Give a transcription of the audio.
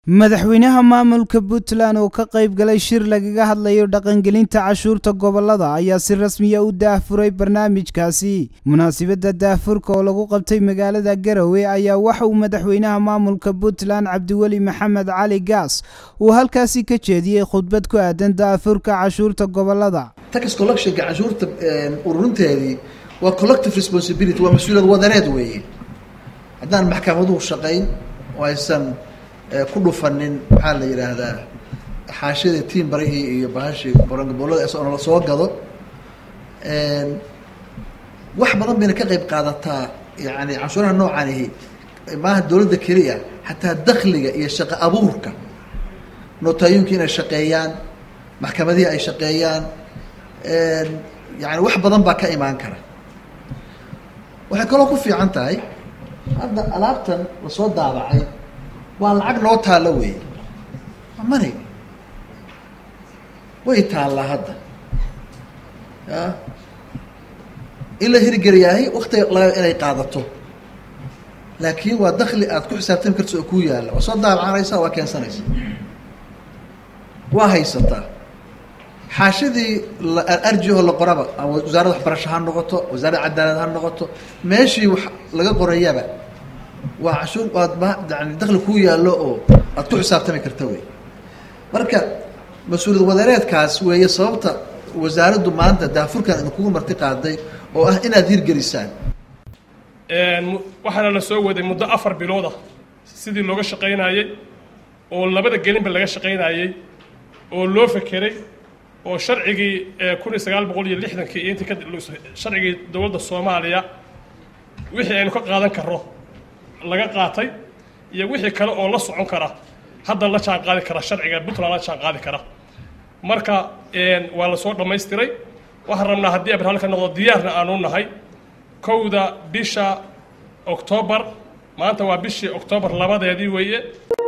madaxweynaha maamulka puntland oo ka qayb galay shir lagaga hadlayo dhaqangelinta cashuurta gobolada ayaa si rasmiya u daahfuray barnaamijkaasi munaasibadda daahfurka oo lagu qabtay magaalada garowe ayaa waxa uu madaxweynaha maamulka puntland cabdiweli maxamed cali gaas uu halkaasi ka jeediyey khudbad ku aadan daahfurka cashuurta gobolada tax collectionka cashuurta ururinteedii waa collective responsibility waa mas-uuliyad wadaneed weeye haddaan maxkamaduhu shaqayn oo aysan ku dhufanin maxaa la yidhaahdaa xaashiyada tiin barihii iyo bahashii barangaboolada isagoo la soo gado wax badan bayna ka qayb qaadataa yani canshuuraha noocanihi maaha dowladda keliya xataa dakliga iyo shaqo abuurka nootayooyinka inay shaqeeyaan maxkamadihii ay shaqeeyaan yani wax badan baa ka imaan kara waxay kaloo ku fiican tahay hadda alaabtan lasoo daabacay waa lacag noo taalla wey mani way taallaa hadda ya in la hirgeliyaahay waktiga laga inay qaadato laakiin waa dakli aad ku xisaabtami karta oo kuu yaalla waa soo daabacanaysaa waa keensanaysa waa haysataa xaashidii arjiho la qoraba ama wasaaradda waxbarasho ha noqoto wasaaradda cadaalad ha noqoto meeshii wax laga qorayaba waa cashuur waad ma yani dakli kuu yaallo oo aad ku xisaabtami karta wey marka mas-uuliyad wadareedkaas weeye sababta wasaaraddu maanta daafurkan idinkugu marti qaaday oo ah inaad hirgelisaan waxaana la soo waday muddo afar bilooda sidii looga shaqaynayey oo labada gelinba laga shaqaynayey oo loo fekeray oo sharcigii kun iyo sagaal boqol iyo lixdankii iyo intii ka sharcigii dowladda soomaaliya wixii aynu ka qaadan karno laga qaatay iyo wixii kale oo la socon kara hadda la jaan qaadi kara sharciga puntland la jaan qaadi kara marka waa la soo dhammaystiray waxaan rabnaa haddii abarhal ka noqdo diyaarna aanu nahay kowda bisha oktoobar maanta waa bishii oktoobar labadeedii weeye